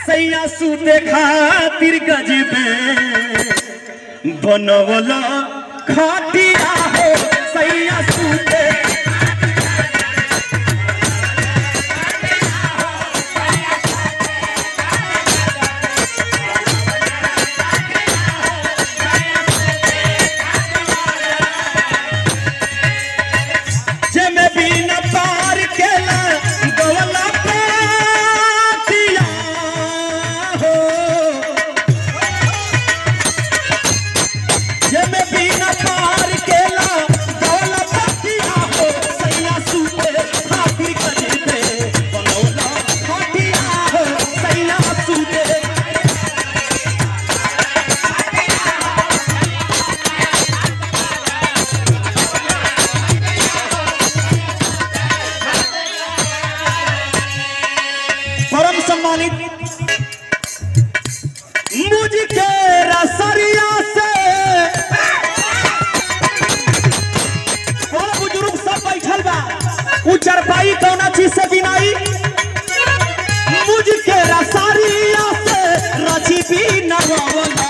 सैया सूते खातिर गजबे बनवल खाटिया हो सैया सूते जेमे बिन पार केला गवला पातिया हो जेमे बिन पार केला गवला पातिया हो सैया सूते खातिर कजबे बनौला खातिया हो सैया सूते परम सम्मानित मुझके रसरिया से बड़ा बुजुर्ग सब बैठल बा उ चरपाई कौना चीज से बिनाई मुझके रसरिया से रची भी नगवला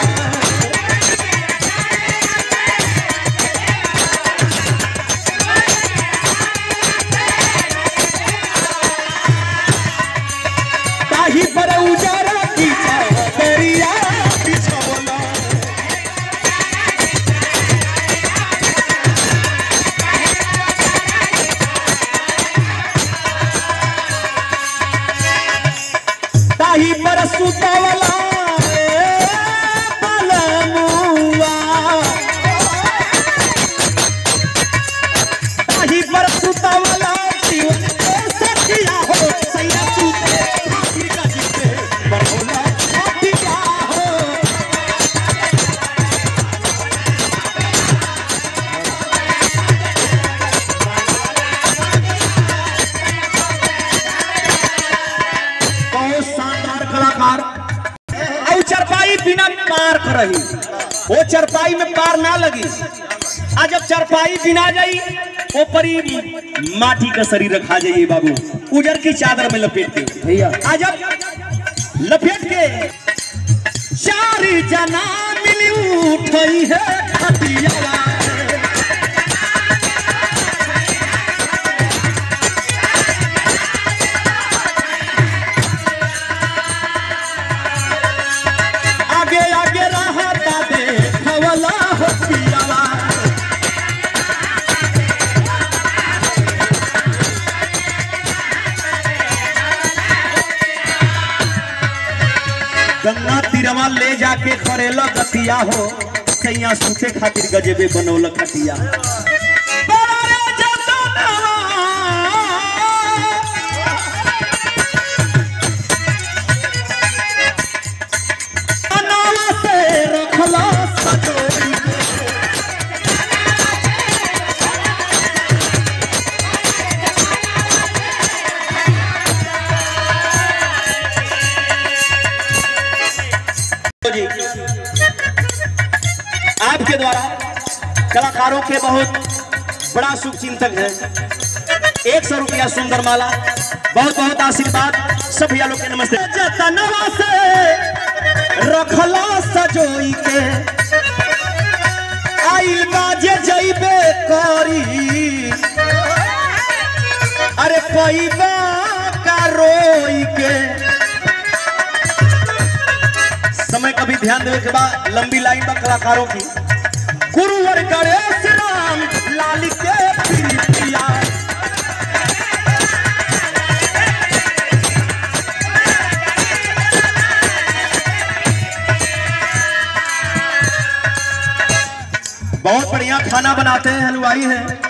ताही पर उजारा की छरिया बिछवला ताही पर सुतवला रे पलमुआ ताही पर सुतवला जीवन के सखिया हो सैया सुते खातिर का जीते बनौला खातिया हो बहुत शानदार कलाकार और चरपाई बिना पार करही वो चरपाई में पार ना लगी आ जब चरपाई बिना जाई वो परी माटी का शरीर रखा जाइए बाबू उजर की चादर में लपेट के भैया आ जब लपेट के चार जना मिली उठई है खटिया आगे आगे रहता दे हवला हो पियावा गंगा तीरवा ले जाके करेला गतिया हो सैया सूखे खातिर गजेबे बनौल खटिया बड़ा रे जतनवा, अनावा से रखला सजोरी के। जी आपके द्वारा कलाकारों के बहुत बड़ा शुभ चिंतक है एक सौ रुपया सुंदर माला बहुत बहुत आशीर्वाद सब भैया लोग के नमस्ते जतनवा से रखला सजोई के आइल बाजे जइबे करी अरे पैबा का रोई के समय का भी ध्यान देवे के बाद लंबी लाइन बा कलाकारों की गुरुवर गणेश राम लाल के प्रिया बहुत बढ़िया खाना बनाते हैं हलवाई हैं